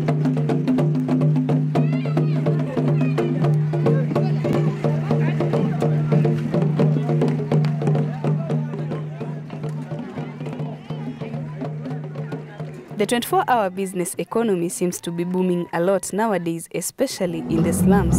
The 24 hour business economy seems to be booming a lot nowadays, especially in the slums.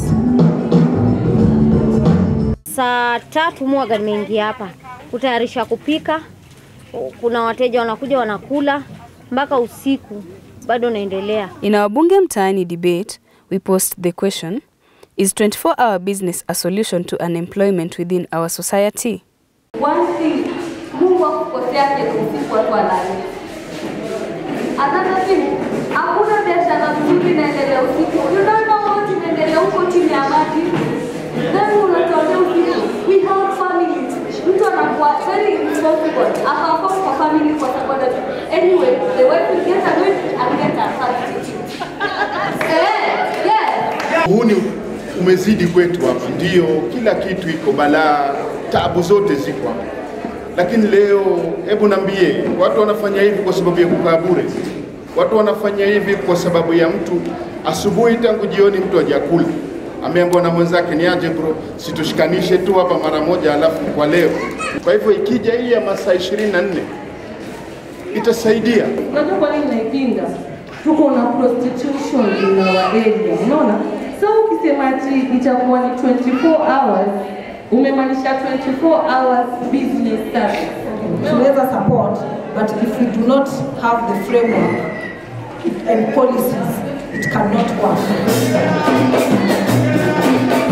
Saa tatu mwaga nimeingia hapa kutayarisha kupika. Kuna wateja wanakuja wanakula mpaka usiku, bado naendelea. In our Bunge Mtaani debate, we posed the question Is 24 hour business a solution to unemployment within our society? One thing, Mungu akukosea kesho usiku watu walale. Another thing, hakuna biashara mzuri inaendelea usiku. You don't know what inaendelea huko chini ya maji. Then unatuambia usiku, we have families. Mtu anakuwa very irresponsible. Akawakosa kwa family kwa sababu anyway, the wife will get annoyed and get a substitute. Eh, yes. Huu ni umezidi kwetu hapa, ndio kila kitu iko balaa, tabu zote ziko hapa. Lakini leo, hebu nambie, watu wanafanya hivi kwa sababu ya kukaa bure? Watu wanafanya hivi kwa sababu ya mtu asubuhi tangu jioni mtu hajakula, ameambiwa na mwenzake ni aje bro, situshikanishe tu hapa mara moja, alafu kwa leo. Kwa hivyo ikija hii ya masaa 24 itasaidia. Unajua kwa nini naipinga? Tuko na prostitution in our area, unaona? So ukisema ati itakuwa ni 24 hours, umemaanisha 24 hours business service. tunaweza support but if we do not have the framework and policies it cannot work